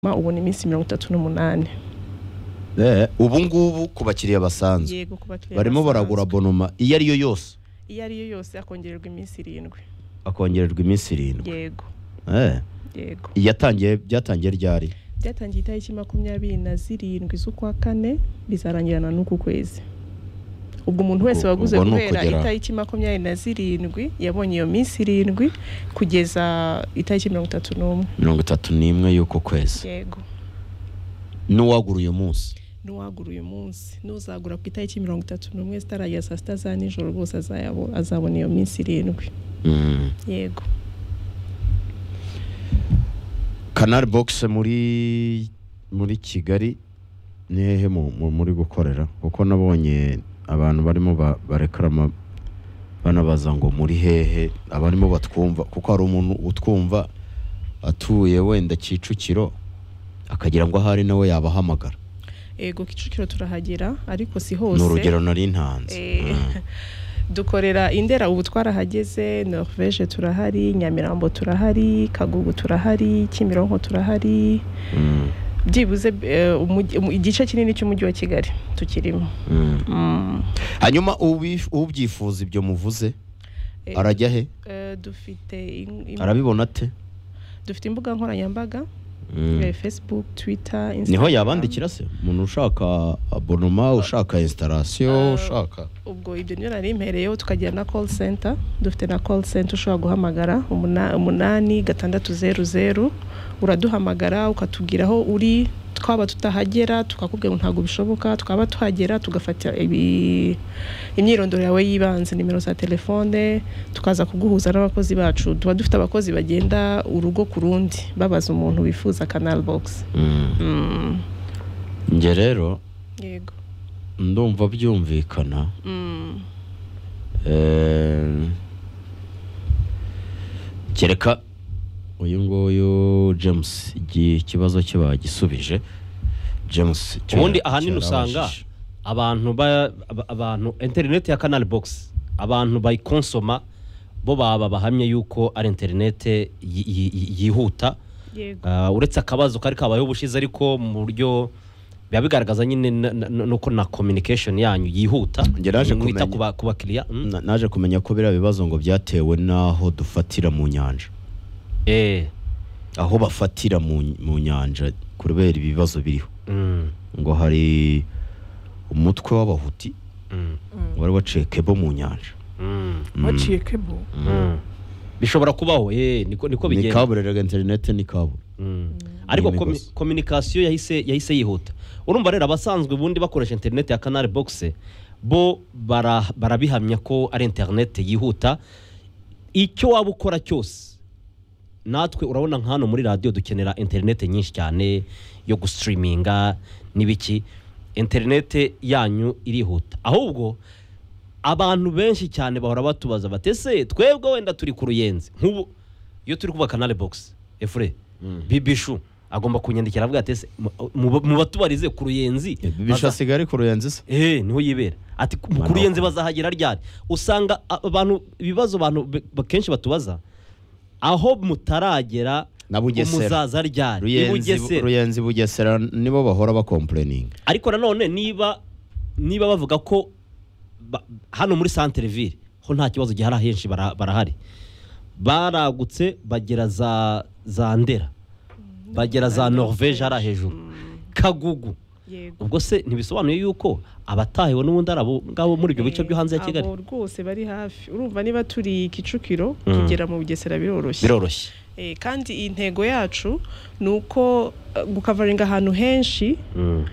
ma ubu ni iminsi mirongo itatu n'umunani ubu ngubu ku bakiriya basanzwe yego ku bakiriya barimo basanzwe. baragura bonoma iyo ari yo yose iyo ari yo yose akongererwa iminsi irindwi akongererwa iminsi irindwi yego Eh, yego iyatangiye byatangiye ryari byatangiye itariki makumyabiri na zirindwi z'ukwa kane bizarangirana n'uku kwezi ubwo umuntu wese Ubwo- waguze ubwo ni guhera ukugera- itariki makumyabiri na zirindwi yabonye iyo minsi irindwi kugeza itariki mirongo itatu n'umwe mirongo itatu n'imwe y'uko kwezi yego n'uwagura uyu munsi n'uwagura uyu munsi n'uzagura ku itariki mirongo itatu n'umwe zitaragera saa sita za nijoro rwose azayabo- azabona iyo minsi irindwi Mm. yego canal box muri muri kigali ni hehe mu- mu- muri gukorera kuko nabonye abantu barimo ba- barekarama banabaza ngo muri hehe abarimo batwumva kuko hari umuntu utwumva atuye wenda kicukiro akagira ngo ahari nawe yabahamagara yego kicukiro turahagera ariko si ni hose urugero nari ntanze Eh, Mm. dukorera indera ubu twarahageze norvege turahari nyamirambo turahari kagugu turahari kimironko turahari Mm. byibuze eh, umujyi- umu- igice kinini cy'umujyi wa kigali tukirimo Mm. Mm. hanyuma ubi- ubyifuza ibyo muvuze Eh, arajya he eh, dufite in- im- arabibona ate dufite imbuga nkoranyambaga Mm. eh, facebook twitter niho Instagram. yabandikira se umuntu ushaka abonoma ushaka instalation Ah. ushaka ubwo ibyo niyo nari mpereyeho tukagira na call center dufite na call center ushobora guhamagara umuna- umunani gatandatu zeru zeru uraduhamagara ukatubwira aho uri twaba tutahagera tukakubwira ngo ntabwo bishoboka twaba tuhagera tugafata ibi- imyirondoro yawe y'ibanze nimero za telefone tukaza kuguhuza n'abakozi bacu tuba dufite abakozi bagenda urugo ku rundi babaza umuntu wifuza canal box Mm, njye rero yego ndumva byumvikana Mm, Eh, kereka uyu nguyu james igi- ikibazo cye bagisubije james cya- ubundi ahanini cyarabajije. usanga abantu ba- aba- abantu interineti ya kanari bogisi abantu bayikonsoma bo baba bahamye yuko ari interineti yi- yi- yi- yihuta yego Ah, uretse akabazo kari kabayeho ubushize ariko mu buryo biba bigaragaza nyine na- na- na- nuko na communication yanyu yihuta Njye naje mwita kumenya- ku ba- ku bakiriya mm. Na- naje kumenya ko biriya bibazo ngo byatewe n'aho dufatira mu nyanja Eh, aho bafatira mu mu nyanja kubera ibibazo biriho mm, ngo hari umutwe w'abahuti mm, wari waciye kebo mu nyanja mm, waciye kebo mm. bishobora kubaho eh, niko niko ni bigenda kabureraga interinete ni kabura Mm. ariko Ni komi- imigozi. communication yahise yahise yihuta urumva rero abasanzwe ubundi bakoresha interineti ya canal box bo bara- barabihamya ko ari interineti yihuta icyo waba ukora cyose natwe urabona nka hano muri radiyo dukenera interineti nyinshi cyane yo gusitiriminga n'ibiki interineti yanyu irihuta ahubwo abantu benshi cyane bahora batubaza bati ese twebwe wenda turi ku ruyenzi nk'ubu iyo turi kubaka canal box efure bibishu agomba kunyandikira avuga ati ese mu- mu- mu batubarize ku ruyenzi bisha baza- asigaye ari ku ruyenzi se Eh, niho yibera ati ku Mwana ku ruyenzi wa- bazahagera ryari usanga a- abantu ibibazo abantu be- be- kenshi batubaza aho mutaragera Na ngo Bugesera. muzaza ryari i ruyenzi Bugesera. ruyenzi bugesera nibo bahora bakompureninga ariko nanone niba niba bavuga ko ba- hano muri santere ville ho nta kibazo gihari ahenshi bara- barahari baragutse bagera za za ndera bagera za norvege hariya hejuru kagugu yego ubwo se ntibisobanuye yuko abatahiwe n'ubundi ari abo ngabo muri ibyo bice byo hanze ya Eh, kigali abo rwose bari hafi urumva niba turi kicukiro Mm. kugera mu bugesera biroroshye biroroshye Eh, kandi iyi ntego yacu ni uko eh, gukavaringa ahantu henshi Mm,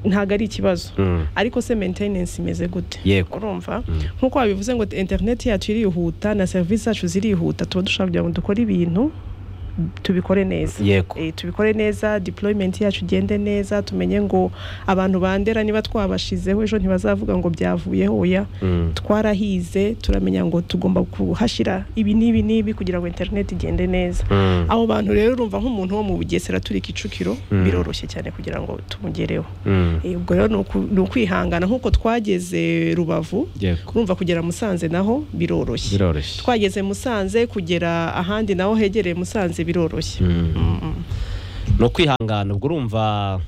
ntabwo ari ikibazo mm, ariko se maintenance imeze gute Yego. urumva Mm. nk'uko wabivuze ngo interineti yacu irihuta na serivisi zacu zirihuta tuba dushaka kugira ngo dukore ibintu tubikore neza yego Eh, tubikore neza deployment yacu igende neza tumenye ngo abantu bandera niba twabashizeho ejo ntibazavuga ngo byavuyeho oya Mm, twarahize turamenya ngo tugomba kuhashyira ibi n'ibi n'ibi kugira ngo interineti igende neza mm, abo bantu rero urumva nk'umuntu wo mu bugesera turi kicukiro Mm. biroroshye cyane kugira ngo tumugereho mm, Eh, ubwo rero ni uku- ni ukwihangana nk'uko twageze rubavu yego urumva kugera musanze naho biroroshye biroroshye twageze musanze kugera ahandi naho hegereye musanze biroroshye Mm. Mm. ni ukwihangana ubwo urumva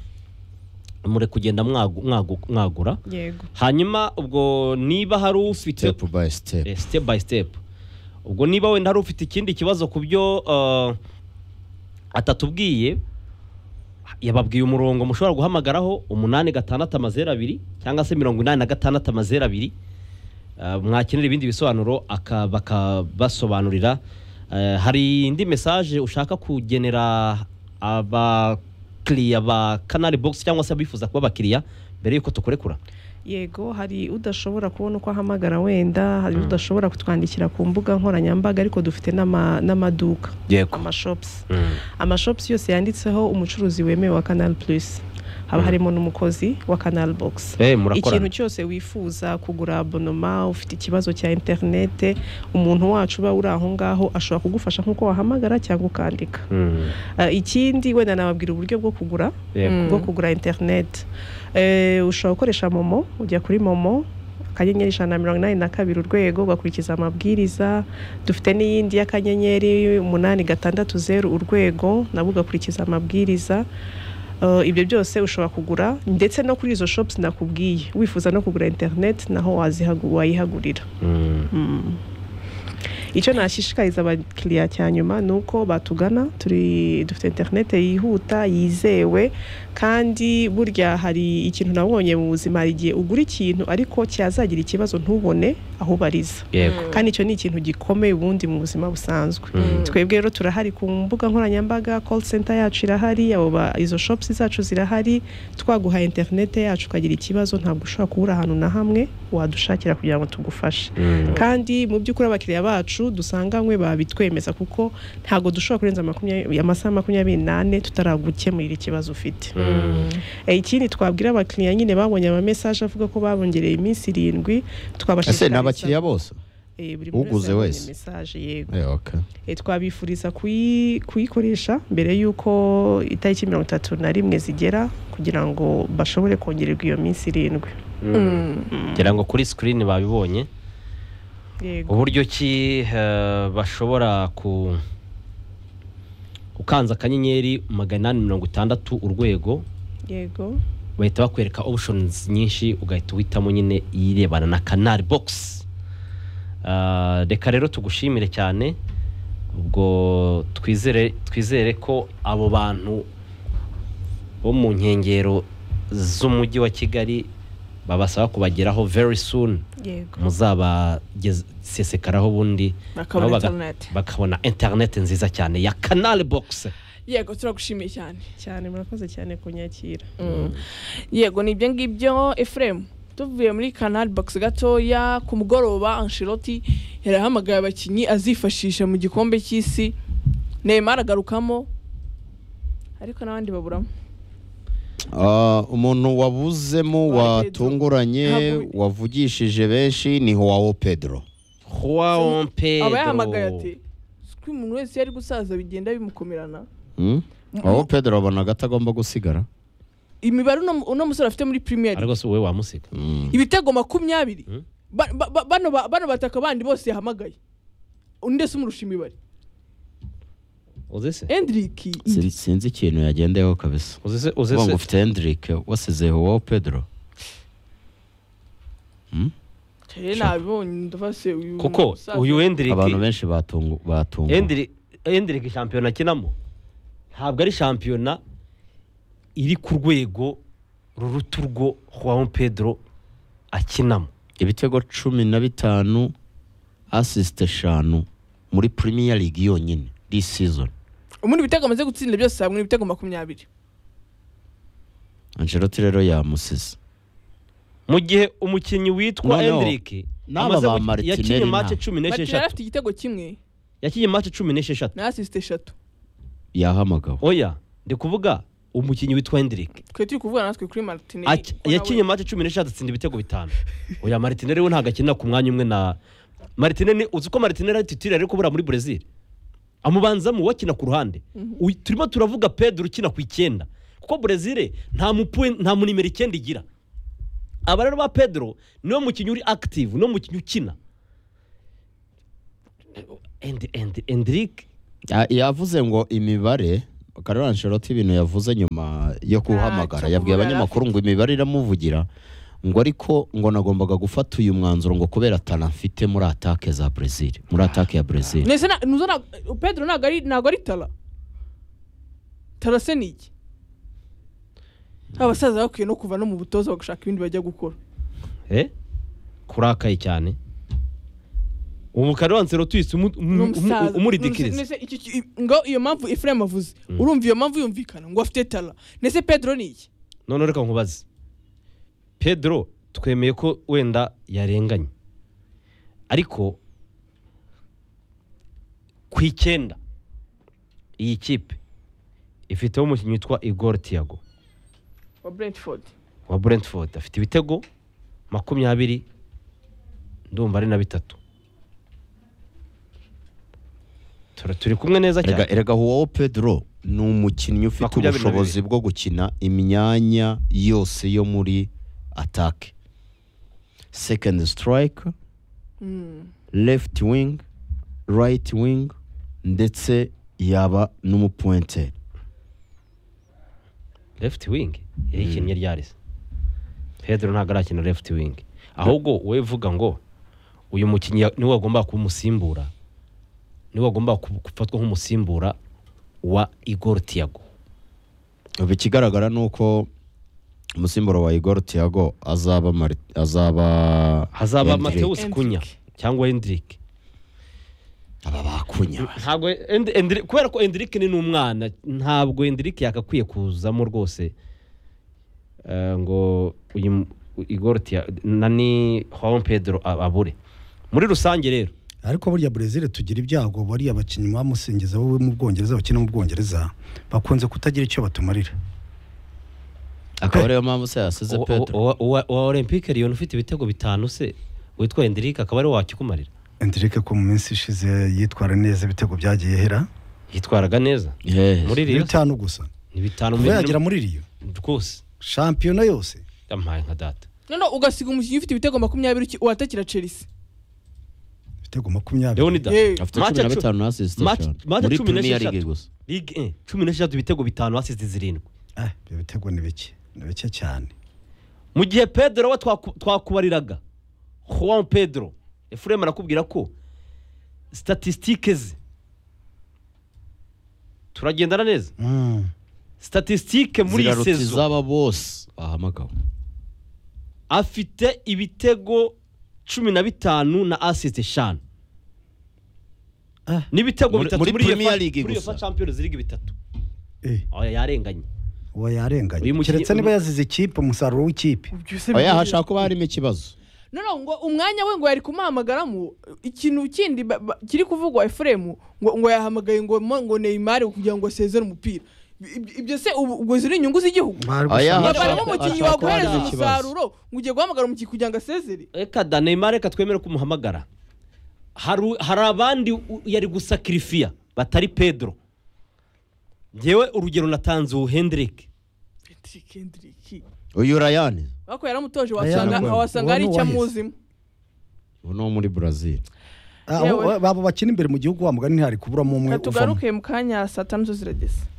mure kugenda mwagu- mwagu- mwagura yego hanyuma ubwo niba hari ufite step by step Eh, step by step ubwo niba wenda hari ufite ikindi kibazo ku byo eh, atatubwiye yababwiye umurongo mushobora guhamagaraho umunani gatandatu amazeru abiri cyangwa se mirongo inani na gatandatu amazeru abiri Eh, mwakenera ibindi bisobanuro aka- bakabasobanurira Eh, hari indi mesaje ushaka kugenera abakiriya ba kanari bogisi cyangwa se abifuza kuba abakiriya mbere y'uko tukurekura yego hari udashobora kubona uko ahamagara wenda hari udashobora kutwandikira ku mbuga nkoranyambaga ariko dufite n'ama- n'amaduka yego amashopusi amashopusi yose yanditseho umucuruzi wemewe wa kanari purisi haba harimo n'umukozi wa kanari bogisi ikintu murakorana cyose wifuza kugura abonoma ufite ikibazo cya interinete umuntu wacu uba uri aho ngaho ashobora kugufasha nk'uko wahamagara cyangwa ukandika Mm. Eh, ikindi wenda nababwira uburyo bwo kugura Yego. Mm. bwo kugura interinete Eh, ushobora gukoresha momo ujya kuri momo akanyenyeri ijana na mirongo inani na kabiri urwego ugakurikiza amabwiriza dufite n'iyindi y'akanyenyeri umunani gatandatu zeru urwego nabwo ugakurikiza amabwiriza Eh, ibyo byose ushobora kugura ndetse no kuri izo shopusi nakubwiye wifuza no kugura interineti naho wazihagu- wayihagurira Mm. icyo nashishikariza abakiriya cya nyuma ni uko batugana turi dufite interinete yihuta yizewe kandi burya hari ikintu nabonye mu buzima hari igihe ugura ikintu ariko cyazagira ikibazo ntubone aho ubariza yego kandi icyo ni ikintu gikomeye ubundi mu buzima busanzwe Mm. twebwe rero turahari ku mbuga nkoranyambaga call center yacu irahari abo ba- izo shops zacu zirahari twaguha interinete yacu ukagira ikibazo ntabwo ushobora kubura ahantu na hamwe wadushakira kugira ngo tugufashe Mm. kandi mu by'ukuri abakiriya bacu dusanganywe babitwemeza kuko ntabwo dushobora kurenza makumyabiri- amasaha makumyabiri n'ane tutaragukemurira ikibazo ufite Mm. Eh, ikindi twabwira abakiriya nyine babonye amamesaje avuga ko babongereye iminsi irindwi ese ni twabashishikariza abakiriya bose Eh, buri muntu uguze yabonye wese. mesaje yego Eh, okay. Eh, twabifuriza kuyi- kuyikoresha mbere y'uko itariki mirongo itatu na rimwe zigera kugira ngo bashobore kongererwa iyo minsi irindwi ngira ngo kuri sikirini babibonye yego uburyo ki eh, bashobora ku ukanze akanyenyeri magana inani mirongo itandatu urwego yego bahita bakwereka options nyinshi ugahita uhitamo nyine iyirebana na kanari bogisi Eh, reka rero tugushimire cyane ubwo twizere twizere ko abo bantu bo mu nkengero z'umujyi wa kigali babasaba kubageraho very soon yego muzabasesekaraho ubundi Bakabona nabo baga- internet. bakabona interineti nziza cyane ya kanari bogisi yego turagushimiye cyane cyane murakoze cyane kunyakira yego ni ibyo ngibyo efuremu tuvuye muri kanari bogisi gatoya ku mugoroba anshiroti yarahamagaye abakinnyi azifashisha mu gikombe cy'isi neymar agarukamo ariko n'abandi baburamo Ah, umuntu wabuzemo Wa Pedro. watunguranye Ntabwo- wavugishije benshi ni huwawo pedro juan aba yahamagaye ati pedro ko umuntu wese yari gusaza bigenda bimukomerana Hmm? huwawo pedro abona agati agomba gusigara imibare uno uno musore afite muri pirimeri ariko si wowe wamusiga Hmm. ibitego makumyabiri Mm. Ba- ba- ba- bano ba- bano bataka bandi bose yahamagaye undi se umurusha imibare uzi se hendriki Sin- sinzi ikintu yagendeyeho kabisa uzi se uzi uvuga ngo se ufite hendrick wasize huwawo pedro Hmm? rero nabibonye ndavuga se uyu kuko musaza- uyu abantu endiriki benshi batungu batungu endiriki endiriki shampiyona akinamo ntabwo ari shampiyona iri ku rwego ruruta urwo juan pedro akinamo ibitego cumi na bitanu asisite eshanu muri premier league yonyine this season ubundi ibitego amaze gutsinda byose hamwe ni ibitego makumyabiri angelote rero yamusize mu gihe umukinnyi witwa Noneho, endiriki n'aba ba Martinelli yakinye mace nta- cumi matera n'esheshatu afite igitego kimwe yakinye mace cumi n'esheshatu na asisite eshatu yahamagawe oya ndi kuvuga umukinnyi witwa hendirike twe turi kuvuga natwe kuri martine yakinye mate cumi n'eshatu atsinda ibitego bitanu oya maritineri we ntabwo akinira ku mwanya umwe na maritineri uzi ko maritineri ari titire ariko kubura muri brezil amubanzamo uwakina ku ruhande Uyu- turimo turavuga pedro ukina ku icyenda kuko brezil nta mupuwe nta mu nimero icyenda igira aba rero ba pedro niwe mukinnyi uri active niwe mukinnyi ukina Endi- Endi- endirike Ya- yavuze ngo imibare Carlo Ancelotti ibintu yavuze nyuma yo kuhamagara cyo yabwiye kuvuga abanyamakuru ngo imibare iramuvugira ngo ariko ngo nagombaga gufata uyu mwanzuro ngo kubera tara mfite muri atake za Brazil muri atake ya Brazil ndetse na- nuzo na- pedro ntabwo ari ntabwo ari tara tara se ni iki abasaza bakwiye no kuva no mu butoza bagashaka ibindi bajya gukora eh kurakaye cyane ubu Carlo Ancelotti uhise umu- umu- umu- n'umusaza umuridikiriza Ndetse iki- iki- ngo iyo mpamvu efuremu avuze urumva iyo mpamvu yumvikana ngo afite tara ndetse pedro ni iki none reka nkubaze pedro twemeye ko wenda yarenganye ariko ku icyenda iyi kipe ifiteho umukinnyi witwa igor tiago wa brentford wa brentford afite ibitego makumyabiri ndumva ari na bitatu Tura- turi kumwe neza Erega, cyane erega Joao Pedro ni umukinnyi ufite Makumyabiri na ubushobozi bwo gukina imyanya yose yo muri atake second strike left wing right wing ndetse yaba n'umupuwenteri left wing yayikinnye ryarese pedro ntabwo arakina left wing ahubwo wowe vuga ngo uyu mukinnyi ya- niwe wagomba kumusimbura niwe wagomba ku- gufatwa nk'umusimbura wa igor tiago ubu ikigaragara ni uko umusimburo wa Igor Thiago azaba Mari- azaba hazaba Hendrick. mateus kunya cyangwa hendrick aba bakunya ntabwo End- Endri- kubera ko Endrick ni n'umwana ntabwo Endrick yakakwiye kuzamo rwose Eh, ngo uyu m- Igor Tia- nani Juan Pedro a- abure muri rusange rero ariko burya Brazil tugira ibyago bariya bakinnyi bamusengeza bo mu Bwongereza bakina mu Bwongereza bakunze kutagira icyo batumarira akaba ariyo mpamvu se yasize uwa- Pedro uwa- uwa uwa Olympique Lyon ufite ibitego bitanu se witwa Endrick akaba ari wakikumarira Enrique ko mu minsi ishize yitwara neza ibitego byagiye hera yitwaraga neza Yes. muri ni Lyon bitanu gusa ni bitanu kuva mbere yagera muri Rio rwose shampiyona yose yampaye nka data noneho ugasiga umukinnyi ufite ibitego makumyabiri uki- watakira chelsea ibitego makumyabiri Leonidas Yewe. afite Match cumi na cu- bitanu na asisite match- eshanu. match muri cumi Premier n'esheshatu. League gusa Ligue 1 cumi n'esheshatu ibitego bitanu hasize zirindwi Ah, ibyo bitego ni bike ni bike cyane mu gihe pedro we twaku- twakubariraga juan pedro efuremu arakubwira ko statisitike ze turagendana neza Mm. statisitike muri iyi ziraruta sezo izaba bose bahamagawe afite ibitego cumi na bitanu na asisite eshanu Ah. n'ibitego Muri- bitatu muri muri Premier UEFA- League muri gusa. UEFA Champions League bitatu Eh, Oya, yarenganye uwo Uyu yarenganye mukinnyi- keretse niba yazize ikipe umusaruro w'ikipe oya hashobora kuba harimo ikibazo noneho ngo umwanya we ngo yari kumuhamagaramo ikintu kindi ba- ba- kiri kuvugwa efuremu ngo ngo yahamagaye ngo mo- ngo neymar kugira ngo asezere umupira Ibyo- ibyo se ubu ubwo ziri inyungu z'igihugu Bari Oya, gushaka- hashobora- barimo umukinnyi hashobora kuba waguhereza hari ikibazo. umusaruro ngo ugiye guhamagara umukinnyi kugira ngo asezere reka da neymar reka twemere kumuhamagara hari hari abandi u- yari gusakirifiya batari pedro ngewe urugero natanze ubu hendrick Patrick Hendrick. uyu rayani ariko yaramutoje Aya, wasanga uwo- wasanga uwo hari ni icyo uwahise. amuzimo ubu ni uwo muri brazil Ah, Yewe. abo bakina imbere mu gihugu wa mugani ntihari kuburamo umwe uvamo katugaruke mu kanya saa tanu zo zirageze